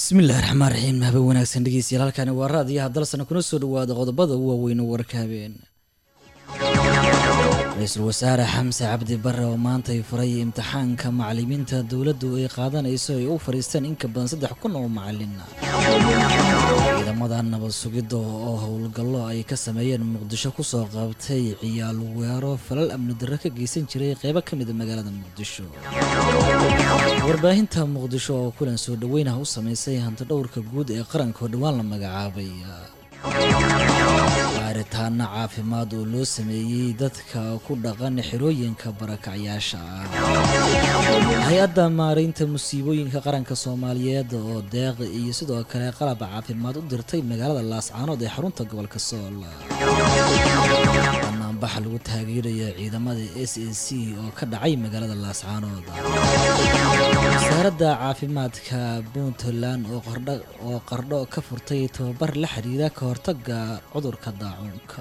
bismillahi raxmaan raxiim habe wanaagsan dhegeystayaal halkani waa raadiyaha dalsana kuna soo dhawaada qodobada u waaweyn warka habeen ra-iisul wasaare xamse cabdi bare oo maanta ay furay imtixaanka macalimiinta dowladdu ay qaadanayso ay u fadhiisteen in ka badan saddex kun oo macalin ciidamada nabad sugidda oo howlgallo ay ka sameeyeen muqdisho kusoo qabtay ciyaal weero falal amni darro ka geysan jiray qeybo ka mida magaalada muqdisho warbaahinta muqdisho oo kulan soo dhaweynaha u sameysay hantidhowrka guud ee qaranka oo dhowaan la magacaabay baaritaano caafimaad oo loo sameeyey dadka ku dhaqan xirooyinka barakacyaasha ah hay-adda maaraynta musiibooyinka qaranka soomaaliyeed oo deeq iyo sidoo kale qalab caafimaad u dirtay magaalada laascaanood ee xarunta gobolka sool banaanbax lagu taageeraya ciidamada s a c oo ka dhacay magaalada laascaanood wasaaradda caafimaadka puntland oo qardho ka furtay tababar la xiriira ka hortaga cudurka daacuunka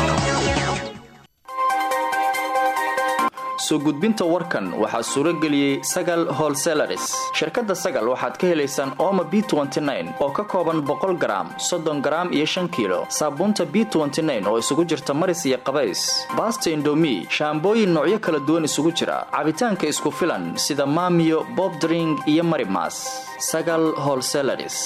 soo gudbinta warkan waxaa suuro geliyey sagal holselaris shirkadda sagal waxaad ka helaysaan ooma b oo ka kooban boqol garaam soddon garaam iyo shan kiilo saabuunta b oo isugu jirta maris iyo qabays baasta indomi shaambooyin noocyo kala duwan isugu jira cabitaanka isku filan sida maamiyo bobdring iyo marimas sagal holselaris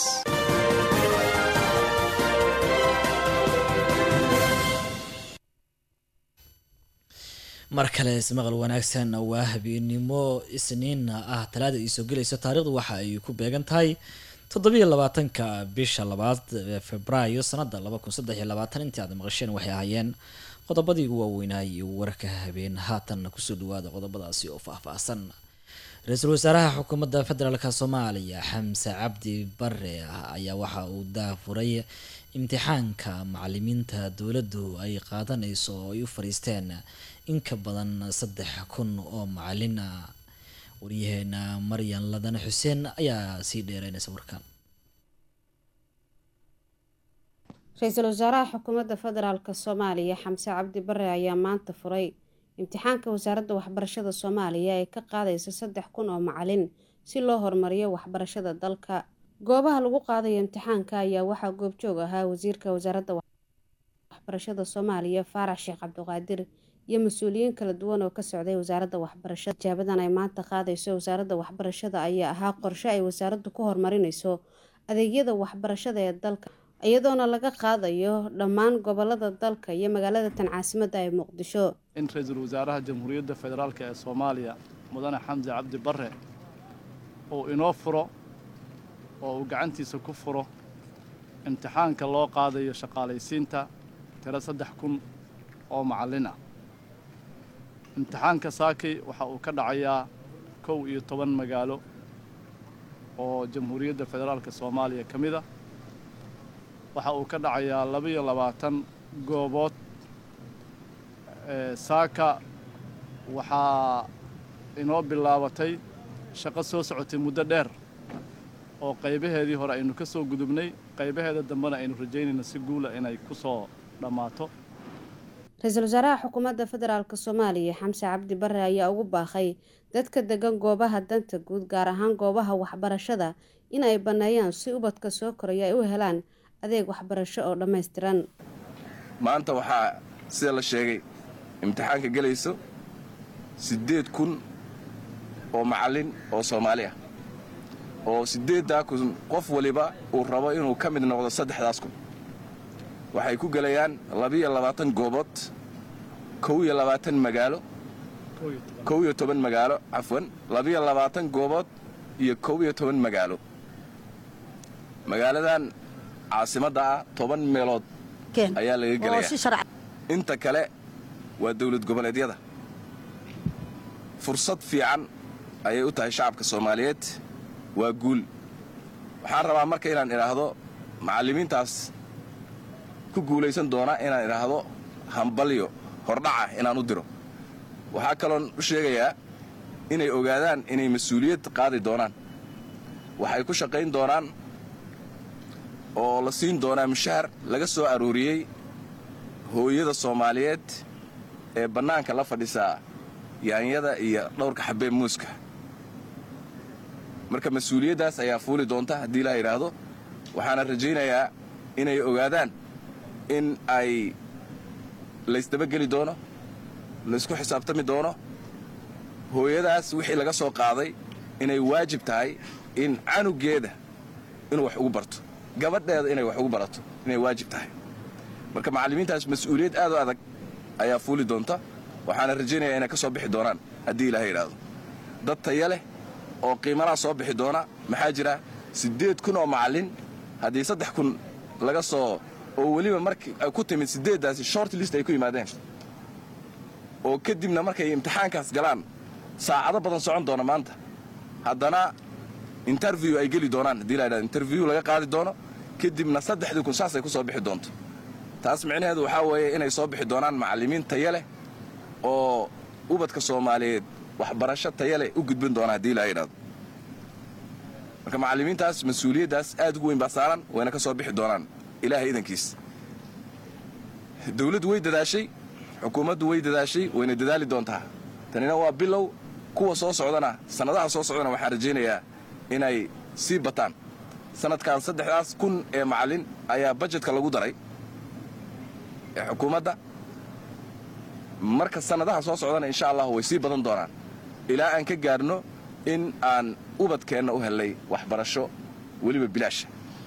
mar kale ismaqal wanaagsan waa habeenimo isniin ah talaada ay soo gelayso taariikhdu waxa ay ku beegan tahay toddobiyo labaatanka bisha labaad februaayo sanada laba kun saddex iyo labaatan intii aad maqasheen waxay ahaayeen qodobadii ugu waaweynaaye warka habeen haatan kusoo dhawaada qodobadaasi oo faahfaahsan ra-iisul wasaaraha xukuumadda federaalk soomaaliya xamse cabdi bare ayaa waxa uu daafuray imtixaanka macalimiinta dowladdu ay qaadanayso oo ay u fadhiisteen in ka badan saddex kun oo macalin ah waryaheena maryan ladane xuseen ayaa sii dheereynaysa warkan ra-iisul wasaaraha xukuumadda federaalk soomaaliya xamse cabdi bare ayaa maanta furay imtixaanka wasaaradda waxbarashada soomaaliya ee ka qaadaysa saddex kun oo macalin si loo horumariyo waxbarashada dalka goobaha lagu qaadayo imtixaanka ayaa waxaa goobjoog ahaa wasiirka wasaaradda waxbarashada soomaaliya faarax sheekh cabdiqaadir iyo mas-uuliyiin kala duwan oo ka socday wasaaradda waxbarashada ijaabadan ay maanta qaadayso wasaaradda waxbarashada ayaa ahaa qorshe ay wasaaraddu ku horumarinayso adeegyada waxbarashada ee dalka iyadoona laga qaadayo dhammaan gobolada dalka iyo magaalada tan caasimadda ee muqdisho in ra-iisul wasaaraha jamhuuriyadda federaalk ee soomaaliya mudane xamse cabdi bare uu inoo furo oo uu gacantiisa ku furo imtixaanka loo qaadayo shaqaalaysiinta tiro saddex kun oo macallin ah imtixaanka saakay waxa uu ka dhacayaa kow iyo toban magaalo oo jamhuuriyadda federaalka soomaaliya ka mid a waxa uu ka dhacayaa labaiyo labaatan goobood saaka waxaa inoo bilaabatay shaqo soo socotay muddo dheer oo qaybaheedii hore aynu ka soo gudubnay qaybaheeda dambena aynu rajaynayna si guula inay ku soo dhammaato ra-iisul wasaaraha xukuumadda federaalk soomaaliya xamse cabdi bare ayaa ugu baaqay dadka degan goobaha danta guud gaar ahaan goobaha waxbarashada in ay banneeyaan si ubadka soo koraya ay u helaan adeeg waxbarasho oo dhammaystiran maanta waxaa sida la sheegay imtixaanka gelayso siddeed kun oo macallin oo soomaali ah oo siddeeddaa kun qof waliba uu rabo inuu ka mid noqdo saddexdaas kun waxay ku gelayaan labiiyo labaatan goobood kow iyo labaatan magaalo kow iyo toban magaalo cafwan labiiyo labaatan goobood iyo kow iyo toban magaalo magaaladan caasimadda ah toban meelood ayaa laga gelayaa inta kale waa dawlad goboleedyada fursad fiican ayay u tahay shacabka soomaaliyeed waa guul waxaan rabaa marka inaan idhaahdo macallimiintaas ku guulaysan doona inaan idhaahdo hambalyo hordhaca inaan u diro waxaa kaloon u sheegayaa inay ogaadaan inay mas-uuliyad qaadi doonaan waxay ku shaqayn doonaan oo la siin doonaa mushahar laga soo arooriyey hooyada soomaaliyeed ee bannaanka la fadhisaa yaanyada iyo dhowrka xabee muuska marka mas-uuliyaddaas ayaa fuuli doonta haddii laa yidhaahdo waxaana rajaynayaa inay ogaadaan in ay laysdabageli doono laysku xisaabtami doono hooyadaas wixii laga soo qaaday inay waajib tahay in canugeeda inuu wax ugu barto gabadheeda inay wax ugu barato inay waajib tahay marka macallimiintaas mas-uuliyad aad u adag ayaa fuuli doonta waxaana rajaynayaa inay ka soo bixi doonaan haddii ilaahay yidhaahdo dad taya leh oo qiimanaa soo bixi doona maxaa jira siddeed kun oo macallin haddii saddex kun laga soo oo weliba markii ay ku timid siddeeddaasi short list ay ku yimaadeen oo kadibna markay imtixaankaas galaan saacado badan socon doona maanta haddana interview ay geli doonaan haddii la yidhahdo interview laga qaadi doono kadibna saddexdii kun saasay ku soo bixi doonto taas micnaheedu waxaa weeye inay soo bixi doonaan macallimiin taya leh oo ubadka soomaaliyeed waxbarasho taya leh u gudbin doona haddii la yidhahdo marka macallimiintaas mas-uuliyaddaas aad ugu weyn baa saaran wayna ka soo bixi doonaan ilaahay idankiis dawladdu way dadaashay xukuumaddu way dadaashay wayna dadaali doontaa tanina waa bilow kuwa soo socdana sannadaha soo socdana waxaan rajaynayaa inay sii bataan sanadkan saddexdaas kun ee macallin ayaa bajetka lagu daray ee xukuumadda marka sannadaha soo socdana insha allahu way sii badan doonaan ilaa aan ka gaarno in aan ubadkeenna u hellay waxbarasho weliba bilaasha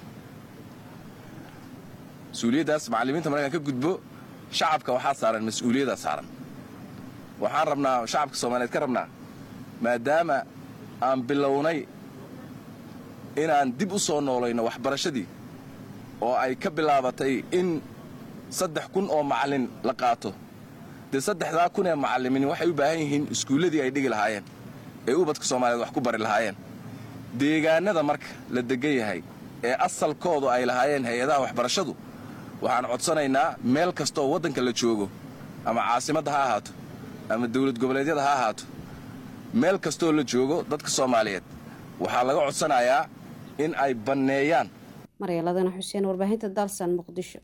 mas-uuliyaddaas macallimiinta markaan ka gudbo shacabka waxaa saaran mas-uuliyaddaa saaran waxaan rabnaa shacabka soomaaliyeed ka rabnaa maadaama aan bilownay inaan dib u soo noolayno waxbarashadii oo ay ka bilaabatay in saddex kun oo macallin la qaato dee saddexdaa kun ee macallimiin waxay u baahan yihiin iskuulladii ay dhigi lahaayeen ee ubadka soomaaliyeed wax ku bari lahaayeen deegaannada marka la degan yahay ee asalkoodu ay lahaayeen hay-adaha waxbarashadu waxaan codsanaynaa meel kastooo waddanka la joogo ama caasimadda ha ahaato ama dawlad goboleedyada ha ahaato meel kastoo la joogo dadka soomaaliyeed waxaa laga codsanayaa in ay banneeyaan maryaladana xuseen warbaahinta dalsan muqdisho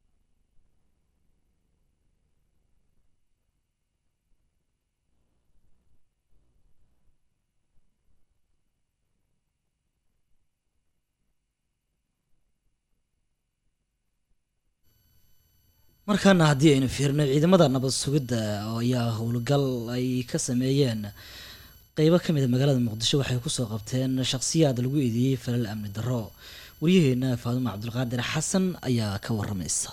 markaana haddii aynu fiirno ciidamada nabad sugidda ayaa howlgal ay ka sameeyeen qeybo ka mid a magaalada muqdisho waxay kusoo qabteen shakhsiyaad lagu eedeeyey falal amni darro waryaheena faadumo cabdulqaadir xasan ayaa ka waramaysa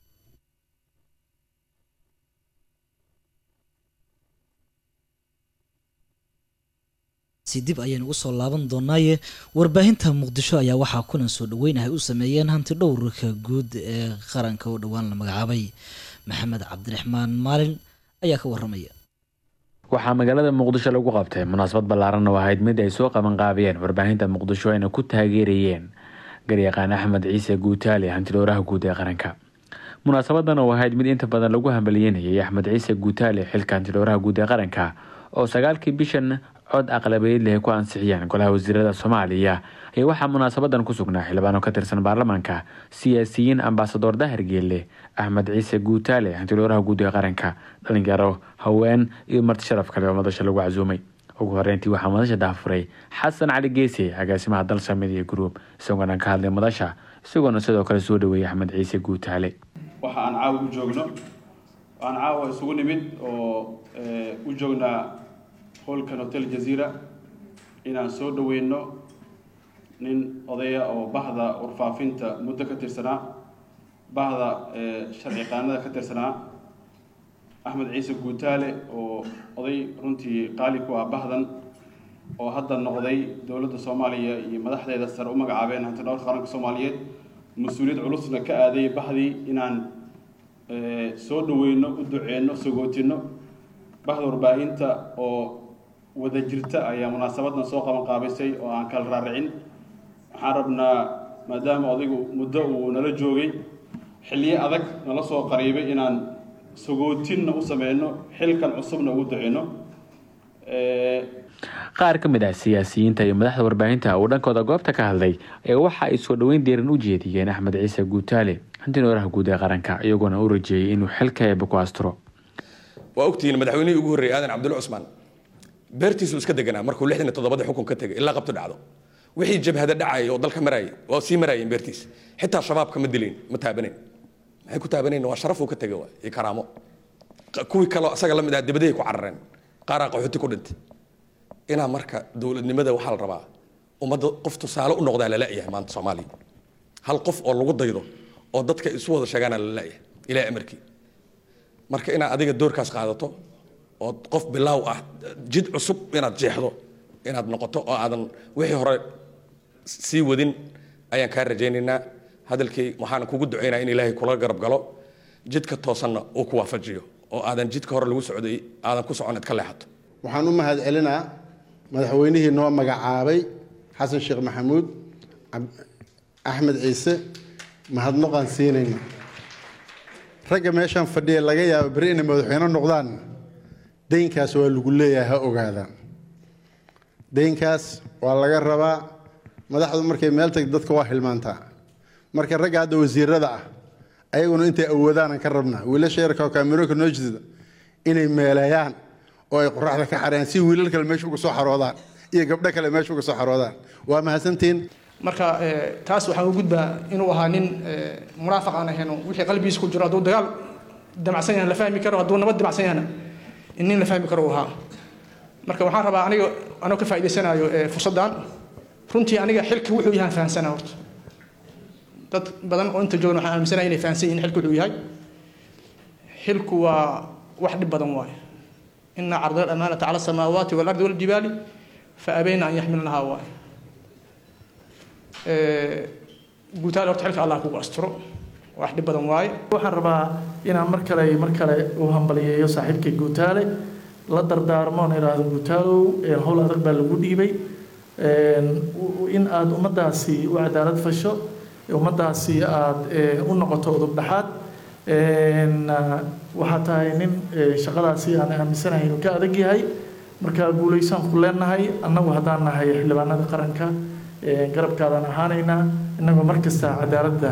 si dib ayaynu ugu soo laaban doonaaye warbaahinta muqdisho ayaa waxaa kulan soo dhaweynahay u sameeyeen hanti dhowrka guud ee qaranka oo dhowaan la magacaabay maxamed cabdiraxmaan maalin ayaa ka waramaya waxaa magaalada muqdisho lagu qabtay munaasabad ballaaran oo ahayd mid ay soo qabanqaabiyeen warbaahinta muqdisho ayna ku taageerayeen garyaqaan axmed ciise guutaale hantidhowraha guud ee qaranka munaasabadan oo ahayd mid inta badan lagu hambalyeynayay axmed ciise guutaale xilka hantidhowraha guud ee qaranka oo sagaalkii bishan cod aqlabeed leh ku ansixiyeen golaha wasiirada soomaaliya ayaa waxaa munaasabadan ku sugnaa xildhibaano ka tirsan baarlamaanka siyaasiyiin ambasador dahir geelle axmed ciise guutaale hantidhowraha guud ee qaranka dhalinyaro haween iyo marti sharaf kale oo madasha lagu casuumay ugu horeyntii waxaa madasha daafuray xasan cali geese agaasimaha dalsa media group isagoona ka hadlay madasha isagoona sidoo kale soo dhaweeyay axmed ciise guutaale waxa aan caawa u joogno aan caawa isugu nimid oo u joognaa hoolkan hotel jaziira inaan soo dhaweyno nin odaya oo bahda warfaafinta muddo ka tirsanaa bahda sharci qaanada ka tirsanaa axmed ciise guutaale oo oday runtii qaali ku ah bahdan oo hadda noqday dowladda soomaaliya iyo madaxdeeda sare u magacaabeen hanti dhowrka qaranka soomaaliyeed mas-uuliyad culusna ka aaday bahdii inaan soo dhaweyno u duceyno sagootino bahda warbaahinta oo wada jirta ayaa munaasabadan soo qaban qaabisay oo aan kala raaricin waxaan rabnaa maadaama odaygu muddo uu nala joogay xilliyo adag nala soo qariibay inaan sagootinna u sameyno xilkan cusubna ugu duceyno qaar ka mid ah siyaasiyiinta iyo madaxda warbaahinta uu dhankooda goobta ka hadlay ee waxa ay soo dhaweyn deeran u jeediyeen axmed ciise guutaale hantinoolaha guud ee qaranka iyagoona u rajeeyay inuu xilka eeba ku asturo waa ogtihiin madaxweynihii ugu horreeyay aadan cabdulla cusmaan beertiisu iska deganaa markuu lixdan iyo toddobadii xukun ka tegay ilaa qabto dhacdo wixii jabhada dhacaya oo dalka marayay waa sii marayeen beertiisa xitaa shabaabka ma dilayn ma taabanayn maxay ku taabanayn waa sharaf uu ka tegay waay iyo karaamo kuwii kaloo asaga la mid ah dibaday ku carareen qaaraa qaxooti ku dhintay inaa marka dowladnimada waxaa la rabaa ummadda qof tusaale u noqdaa lala-yahay maanta soomaaliya hal qof oo lagu daydo oo dadka isu wada sheegaana lala-yahay ilaa amarkii marka inaad adiga doorkaas qaadato oo qof bilaaw ah jid cusub inaad jeexdo inaad noqoto oo aadan wixii hore sii wadin ayaan kaa rajaynaynaa hadalkii waxaan kugu ducaynaa in ilaahay kula garab galo jidka toosanna uu ku waafajiyo oo aadan jidka hore lagu socday aadan ku socon id ka leexato waxaan u mahad celinaa madaxweynihii noo magacaabay xasan sheekh maxamuud axmed ciise mahadnaqaan siinayna ragga meeshaan fadhiya laga yaabo beri inay madaxweyne noqdaan deynkaas waa lagu leeyahay ha ogaadaan deynkaas waa laga rabaa madaxdu markay meel tagto dadka waa hilmaantaa marka ragga hadda wasiirada ah ayaguna intay awoodaanan ka rabnaa wiilasha yarka oo kaamirooka noo jeeda inay meeleeyaan oo ay qoraxda ka xareeyaan si wiilal kale meesha uga soo xaroodaan iyo gabdho kale meesha uga soo xaroodaan waa mahadsantihiin marka taas waxaan u gudbaa inuu ahaa nin munaafiq aan ahayn wixii qalbigiisa ku jiro hadduu dagaal damacsan yahan la fahmi karo hadduu nabad damacsan yahana in nin la fahmi karo uu ahaa marka waxaan rabaa aniga anoo ka faa'iidaysanayo fursaddan runtii aniga xilka wuxuu yahaan fahamsanaa horta dad badan oo inta joogan waxaan aaminsanaya inay fahamsan yihin xilku wuxuu yahay xilku waa wax dhib badan waaye ina carda alamaanata cala asamaawaati waalardi waljibaali fa abayna an yaxmilnahaa waaye guutaale horta xilka allah kugu asturo wax dhib badan waaye waxaan rabaa inaan mar kale mar kale u hambaliyeeyo saaxiibkay guutaale la dardaarmo on idhaahdo guutaalow howl adag baa lagu dhiibay in aada ummaddaasi u cadaalad fasho ummaddaasi aada u noqoto udub dhaxaad waxaa tahay nin shaqadaasi aan aaminsanahay inuu ka adag yahay marka guulaysaan ku leenahay annagu haddaan nahay xildhibaanada qaranka garabkaadaan ahaanaynaa innagoo mar kasta cadaaladda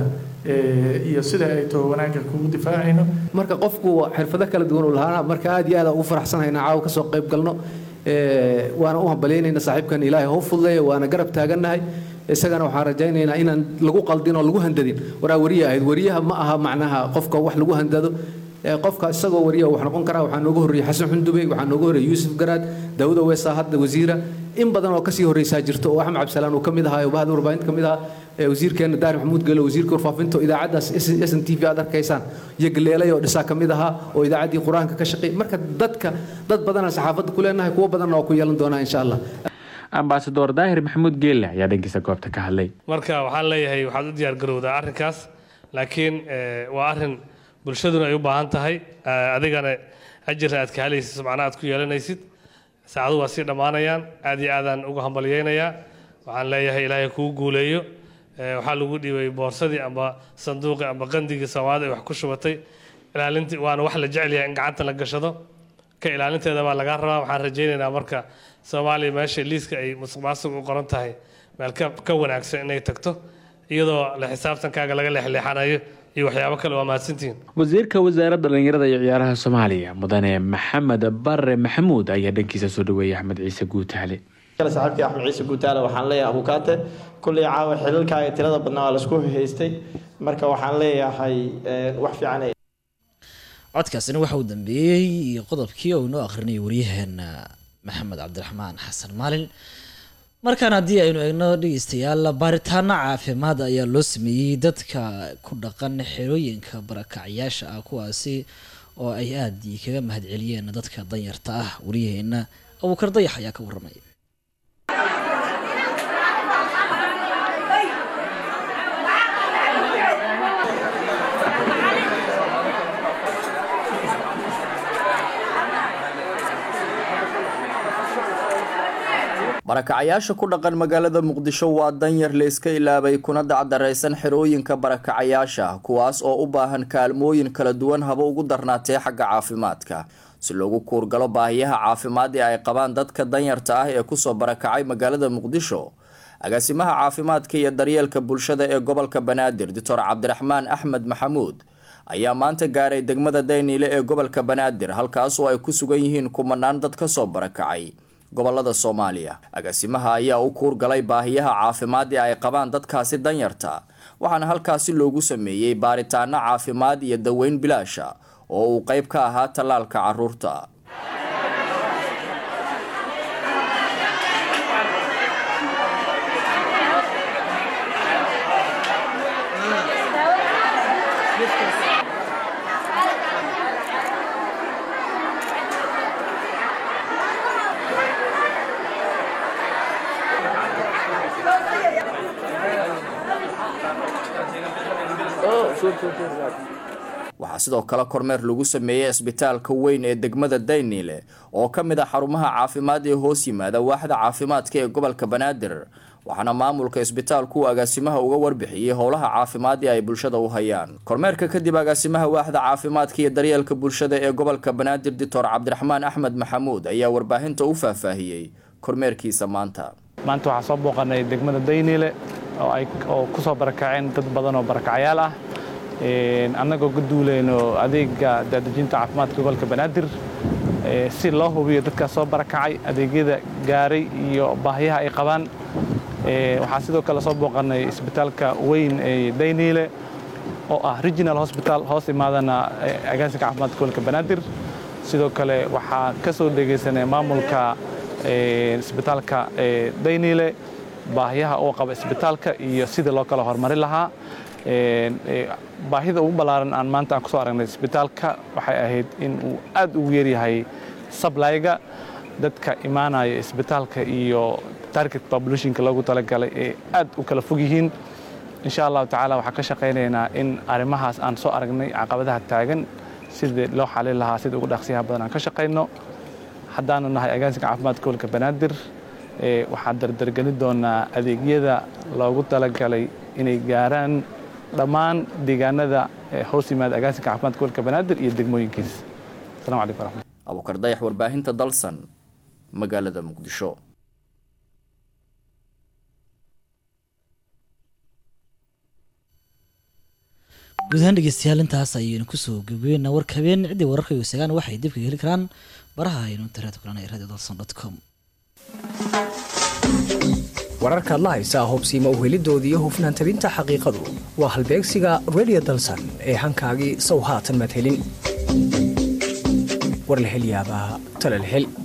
iyo sida ay too wanaagga kugu difaacayno marka qofku xirfado kala duwan uu lahaana marka aad iyo aad ugu faraxsanayna caawa kasoo qayb galno waana u hambalyaynayna saaxiibkan ilaahay hoo fuduleeya waana garab taagannahay isagana waxaan rajaynaynaa inaan lagu qaldin oo lagu handadin waraa wariya ahayd wariyaha ma aha macnaha qofka wax lagu handado qofka isagoo wariya wax noqon karaa waxaa nooga horreeyey xasan xundube waxaa nooga horreeyey yuusuf garaad daawuda weesaa hadda wasiira in badan oo kasii horreysaa jirto oo axmed cabdisalaan uu ka mid ahaa bahda warbaahinta ka mid ahaa wasiirkeena daari maxamuud gelo wasiirka warfaafinta oo idaacaddaas s n t v aad arkaysaan iyo galeelay oo dhisaa ka mid ahaa oo idaacaddii qur-aanka ka shaqeey marka dadka dad badanaa saxaafadda ku leenahay kuwo badanna waa ku yeelan doonaa insha allah ambasador daahir maxamuud geelle ayaa dhankiisa goobta ka hadlay marka waxaan leeyahay waxaad u diyaar garowdaa arrinkaas laakiin waa arrin bulshaduna ay u baahan tahay adigana ajirna aad ka helaysid subcana aad ku yeelanaysid saacadu waa sii dhammaanayaan aad iyo aadaan uga hambalyaynayaa waxaan leeyahay ilaahay kugu guuleeyo waxaa lagu dhiibay boorsadii amba sanduuqii amba qandigii soomaalida ay wax ku shubatay ilaalinti waana wax la jecel yahay in gacanta la gashado ka ilaalinteeda baa lagaa rabaa waxaan rajaynaynaa marka soomaaliya meesha liiska ay musuq maasuq u qoran tahay meel ka wanaagsan inay tagto iyadoo la xisaabtankaaga laga leexleexanayo iyo waxyaabo kale waa mahadsantihiin wasiirka wasaaradda dhallinyarada iyo ciyaaraha soomaaliya mudane maxamed bare maxamuud ayaa dhankiisa soo dhaweeyay axmed ciise guutaale saaxiibkii axmed ciise guutaale waxaan leeyahay abukaate kulley caawa xilalkaaga tirada badnaa waa laisku haystay marka waxaan leeyahay wax fiican codkaasina waxa uu dambeeyey qodobkii oo inoo akhrinayay waryaheena maxamed cabdiraxmaan xasan maalin markaan haddii aynu eegno dhegeystayaal baaritaano caafimaad ayaa loo sameeyey dadka ku dhaqan xerooyinka barakacyaasha ah kuwaasi oo ay aada kaga mahadceliyeen dadka danyarta ah waryaheena abuukar dayax ayaa ka waramaya barakacayaasha ku dhaqan magaalada muqdisho waa danyar la iska ilaabay kuna dacdaraysan xerooyinka barakacayaasha kuwaas oo u baahan kaalmooyin kala duwan haba ugu darnaatee xagga caafimaadka si loogu kuurgalo baahiyaha caafimaad ee ay qabaan dadka danyarta ah ee kusoo barakacay magaalada muqdisho agaasimaha caafimaadka iyo daryeelka bulshada ee gobolka banaadir doctor cabdiraxmaan axmed maxamuud ayaa maanta gaaray degmada dayniile ee gobolka banaadir halkaas oo ay ku sugan yihiin kumanaan dad kasoo barakacay gobolada soomaaliya agaasimaha ayaa u kuurgalay baahiyaha caafimaad ee ay qabaan dadkaasi danyarta waxaana halkaasi loogu sameeyey baaritaano caafimaad iyo daweyn bilaasha oo uu qayb ka ahaa tallaalka caruurta waxaa sidoo kale kormeer lagu sameeyey isbitaalka weyn ee degmada dayniile oo ka mid ah xarumaha caafimaad ee hoos yimaada waaxda caafimaadka ee gobolka banaadir waxaana maamulka isbitaalku agaasimaha uga warbixiyey howlaha caafimaad ee ay bulshada u hayaan kormeerka kadib agaasimaha waaxda caafimaadka iyo daryeelka bulshada ee gobolka banaadir doctor cabdiraxmaan axmed maxamuud ayaa warbaahinta u faahfaahiyey kormeerkiisa maanta maanta waxaa soo booqanay degmada dayniile oo kusoo barakaceen dad badan oo barakacyaal ah annagoo ka duuleyno adeega daadejinta caafimaadka gobolka banaadir si loo hubiyo dadkaas soo barakacay adeegyada gaaray iyo baahiyaha ay qabaan waxaa sidoo kale soo booqanay isbitaalka weyn ee dayniile oo ah regional hosbital hoos imaadana agaasinka caafimaadka gobolka banaadir sidoo kale waxaa ka soo dhegaysanay maamulka isbitaalka dayniile baahiyaha uu qaba isbitaalka iyo sidii loo kala horumarin lahaa baahida ugu ballaaran aan maanta aan kusoo aragnay isbitaalka waxay ahayd in uu aad ugu yaryahay sablayga dadka imaanaya isbitaalka iyo target populationka loogu talagalay ee aad u kala fog yihiin insha allahu tacaala waxaan ka shaqaynaynaa in arrimahaas aan soo aragnay caqabadaha taagan sidii loo xalin lahaa sida ugu dhaqsiyaha badan aan ka shaqayno haddaanu nahay agaasinka caafimaadka gobolka banaadir waxaan dardargelin doonaa adeegyada loogu talagalay inay gaaraan dhammaan deegaanada hoos yimaada agaasinka caafimaadka gobolka banaadir iyo degmooyinkiisa asalamu calaykum waraxmat abuukar dayax warbaahinta dalsan magaalada muqdisho guud ahaan dhegeystayaal intaas ayaynu kusoo gabgeynaa warka habeen ciddii wararka iyo sagaan waxay dib kaga heli karaan baraha aynu internet kulanay radio dalson dot com wararkaad la haysaa hubsiima uhelidoodii iyo hufnaan tabinta xaqiiqadu waa halbeegsiga radio dalsan ee hankaagii sow haatan madhelin warlahelyaabaha talalhel